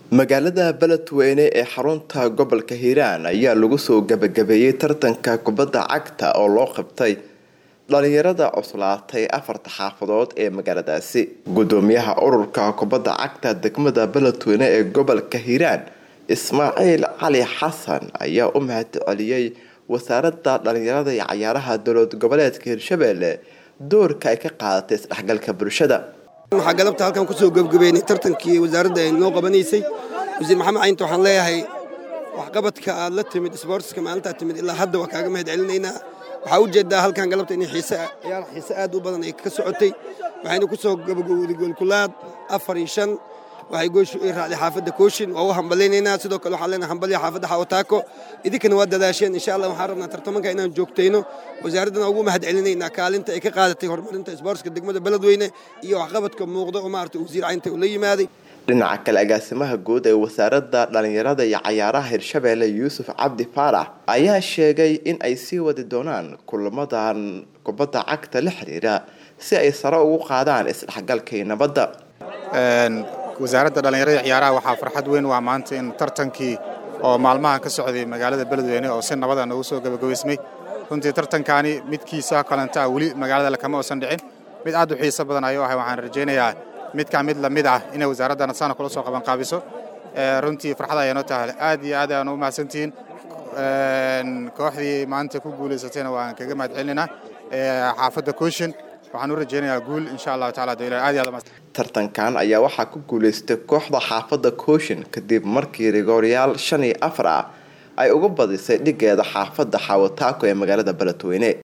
magaalada beledweyne ee xarunta gobolka hiiraan ayaa lagu soo gabagabeeyey tartanka kubadda cagta oo loo qabtay dhalinyarada cuslaatay afarta xaafadood ee magaaladaasi gudoomiyaha ururka kubadda cagta degmada beledweyne ee gobolka hiiraan ismaaciil cali xasan ayaa u mahad celiyey wasaaradda dhalinyarada iyo cayaaraha dowlad goboleedka hirshabelle doorka ay ka qaadatay isdhexgalka bulshada waxaa galabta halkan kusoo gebgabeynay tartankii wasaaradda ay noo qabanaysay wasiir maxamed caynta waxaan leeyahay waxqabadka aad la timid sboortiska maalintaa timid ilaa hadda waa kaaga mahad celinaynaa waxaa ujeedaa halkan galabta in ciyaar xiise aad u badan ay ka socotay waxayna ku soo gabagowday goolkulaad afar iyo shan waxay gooshu ii raacday xaafadda kooshin waa u hambalaynaynaa sidoo kale waxaan leenahay hambalya xaafadda xawataako idinkana waa dadaasheen insha allah waxaan rabnaa tartamanka inaan joogtayno wasaaraddana ugu mahad celinaynaa kaalinta ay ka qaadatay horumarinta isboortska degmada beledweyne iyo waxqabadka muuqda oo maarata wasiir caynta uu la yimaaday dhinaca kale agaasimaha guud ee wasaaradda dhalinyarada iyo cayaaraha hirshabelle yuusuf cabdi faarax ayaa sheegay in ay sii wadi doonaan kulamadan kubadda cagta la xiriira si ay sare ugu qaadaan isdhexgalka iyo nabadda wasaaradda dhallinyarada ciyaaraha waxaa farxad weyn waa maanta in tartankii oo maalmahan ka socday magaalada beledweyne oo si nabada noogu soo gabagabaysmay runtii tartankaani midkiisa kalenta ah weli magaalada kama uusan dhicin mid aad u xiiso badan ayuu ahay waxaan rajaynayaa midkaa mid lamid ah inay wasaaradda saana kula soo qabanqaabiso runtii farxad ayaanoo tahay aad iyo aad ayaan u mahadsantihiin kooxdii maanta ku guulaysatayna waan kaga mahad celinaynaa xaafadda kooshin waxaan u rajaynayaa guul insha allahu tacala dowla aad iyo aad tartankan ayaa waxaa ku guulaystay kooxda xaafadda kooshin kadib markii rigooryaal shan iyo afar ah ay uga badisay dhigeeda xaafadda xawataako ee magaalada beledweyne